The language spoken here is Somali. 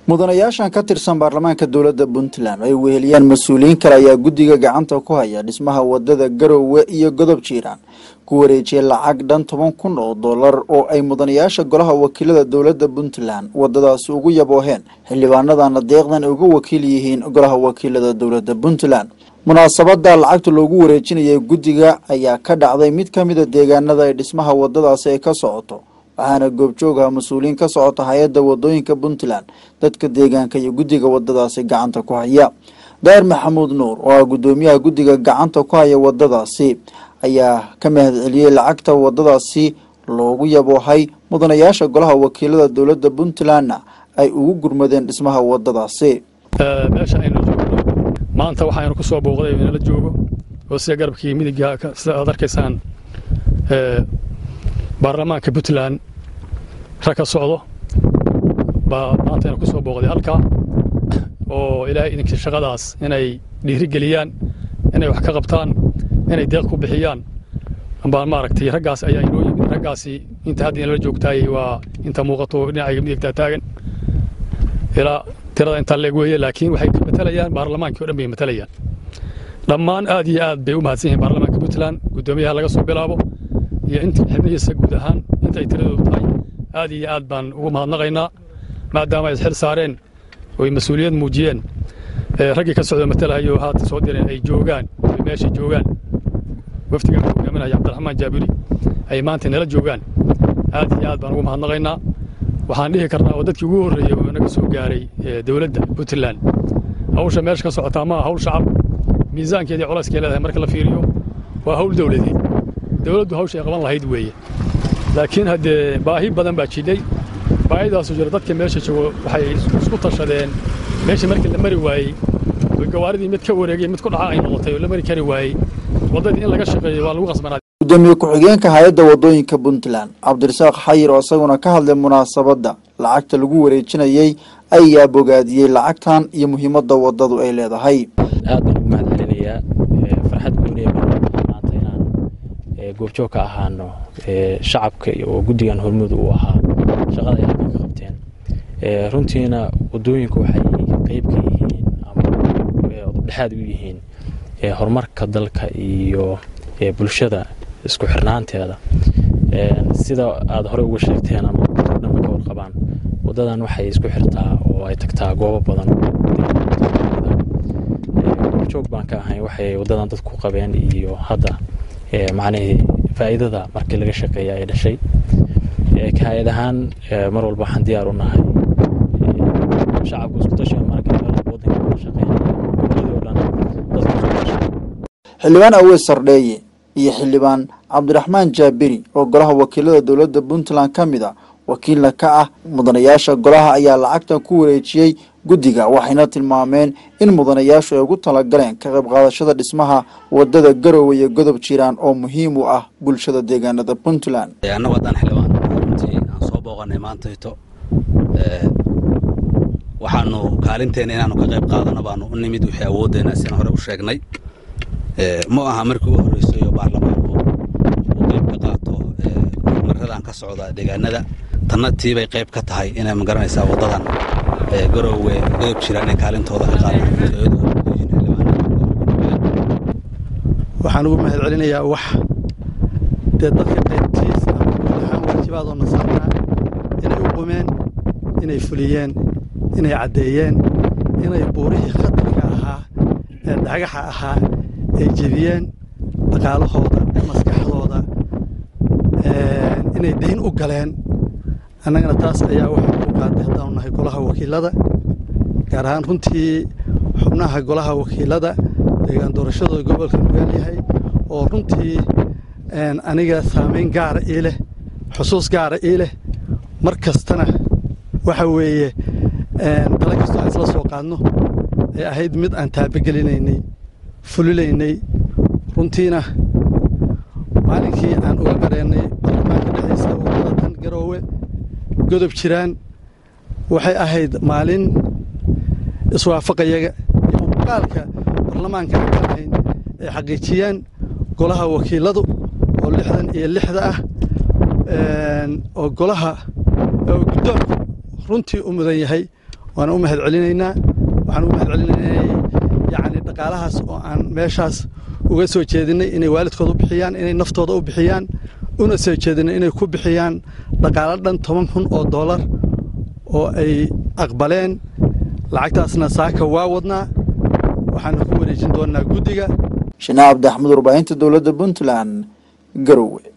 mudanayaashan ka tirsan baarlamaanka dowladda puntland ay weheliyaan mas-uuliyiin kale ayaa guddiga gacanta ku haya dhismaha wadada garowe iyo godob jiiraan ku wareejiyay lacag dhan toban kun oo dollar oo ay mudanayaasha golaha wakiilada dowladda puntland wadadaasi ugu yabooheen xildhibaanadana deeqdan ay uga wakiil yihiin golaha wakiilada dowladda puntland munaasabada lacagta loogu wareejinayay guddiga ayaa ka dhacday mid ka mida deegaanada ay dhismaha wadadaasi ay ka socoto waxaana goobjoogaha mas-uuliyiin ka socota hay-adda wadooyinka puntland dadka deegaanka iyo guddiga wadadaasi gacanta ku haya daar maxamuud nuur oo ah guddoomiyaha guddiga gacanta ku haya wadadaasi ayaa ka mahadceliyey lacagta wadadaasi loogu yaboohay mudanayaasha golaha wakiilada dowladda puntlandna ay ugu gurmadeen dhismaha wadadaasi meesha aynu joogno maanta waxaaynu ku soo booqday inala joogo oo sida garabkii midiga sida aad arkaysaan baarlamaanka puntland rag ka socdo baa maanta aynu ku soo booqday halkaa oo ilaahay idinkii shaqadaas inay dhiirigeliyaan inay wax ka qabtaan inay deeq ku bixiyaan baan maaragtay raggaas ayaa inoo yimid raggaasi inta hadda inala joogtaayey waa inta muuqato dhinacayga midigtaa taagan ilaa tirada intaa leeg weeye laakiin waxay matalayaan baarlamaankii o dhan bay matalayaan dhammaan aad iyo aad bay u mahadsan yihiin baarlamaanka puntland guddoomiyaha laga soo bilaabo iyo inta xibnihiisa guud ahaan inta ay tiradoodu tahay aad iyo aad baan ugu mahadnaqaynaa maadaama ay isxil saareen oy mas-uuliyad muujiyeen raggii ka socda matalahayo haata soo direen ay joogaan oy meesha joogaan wafdiga hogaaminaya cabdiraxmaan jaabiri ay maanta nala joogaan aad iyo aad baan ugu mahadnaqaynaa waxaan dhihi karnaa oo dadkii ugu horreeyey oo naga soo gaaray dowladda puntland hawsha meesha ka socotaa maaha hawl shacab miisaankeedii colaskay leedahay marka la fiiriyo waa hawl dowladeed dowladdu hawsha ay qaban lahayd weeye laakiin haddee baahi badan baa jidhay baahidaasu jira dadka meesha joogo waxay isku tashadeen meesha markii la mari waayey oo gawaaridii mid ka wareegay mid ku dhaca ay noqotay oo la mari kari waayey waddadii in laga shaqeeyo waa lagu qasbanaa gudoomiye ku-xigeenka hay-adda wadooyinka puntland cabdirasaaq xayir oo isaguna ka hadlay munaasabadda lacagta lagu wareejinayey ayaa bogaadiyey lacagtan iyo muhiimadda waddadu ay leedahay aad baan ugu mahad celinayaa farxad gooniya baan maanta inaan goobjoog ka ahaano shacabka oo guddigan hormuud uu ahaa shaqada ay halkan ka qabteen runtiina waddooyinku waxay qeyb ka yihiin ama dhexaad u yihiin horumarka dalka iyo bulshada isku xirnaanteeda sida aad horey uga sheegteen ama dhanba ka warqabaan waddadan waxay isku xirtaa oo ay tagtaa goobo badan goobjoog baan ka ahayn waxay waddadan dadku qabeen iyo hadda macnihii faa'iidada markii laga shaqeeya ay dhashay ka-hayad ahaan mar walba waxaan diyaar u nahay shacabku isku tashiga marka waddanka laga shaqeynaya goboladii oo dhan dadku isku tashiga xildhibaan aweys sardheeye iyo xildhibaan cabdiraxmaan jaabiri oo golaha wakiilada dowladda puntland ka mid a wakiilna ka ah mudanayaasha golaha ayaa lacagtan ku wareejiyey guddiga waxayna tilmaameen in mudanayaashu ay ugu talagaleen ka qayb qaadashada dhismaha wadada garowe iyo godob jiraan oo muhiim u ah bulshada deegaanada puntland annagu haddaan xildhibaan runtii aan soo booqanay maantayto waxaanu kaalinteena inaanu ka qayb qaadano baanu u nimid wixii awooddeena sina hore u sheegnay ma aha markii u horreysay oo baarlamaanku uu qayb ka qaato horumarradan ka socda deegaanada tanna tiibay qayb ka tahay inay magaranaysaa waddadan garowe godob jira inay kaalintooda ka waxaan ugu mahad celinayaa wax dee dadka qaybtiis ama guud ahaan waajibaad oo nasaarnaa inay u qumeen inay fuliyeen inay caddeeyeen inay buurihii khatarka ahaa ee dhagaxa ahaa ay jebiyeen dhaqaalahooda maskaxdooda inay dayn u galeen annagana taas ayaa waxay ku qaaday haddaanu nahay golaha wakiilada gaar ahaan runtii xubnaha golaha wakiilada deegaan doorashadooda gobolka nugaal yahay oo runtii aniga saamayn gaara ii leh xusuus gaara ii leh mar kastana waxa weeye dala kastoo aan isla soo qaadno ay ahayd mid aan taabagelineynay fulilaynay runtiina maalinkii aan uga gareennay baarlamaanka dhexdiisa wadada tan garoowe godob jiraan waxay ahayd maalin iswaafaqayaga iyo muuqaalka baarlamaanka aan ka ahayn ay xaqiijiyeen golaha wakiiladu oo lixdan iyo lixda ah oo golaha oo guddoonku runtii u mudan yahay waana u mahad celinaynaa waxaan u mahad celinaynaa inay yacni dhaqaalahaas oo aan meeshaas uga soo jeedinay inay waalidkooda u bixiyaan inay naftooda u bixiyaan una soo jeedinay inay ku bixiyaan dhaqaalo dhan toban kun oo doolar oo ay aqbaleen lacagtaasna saaka waa wadnaa waxaana ku wareejin doonaa guddiga shinaa cabdi axmed warbaahinta dowladda puntland garowe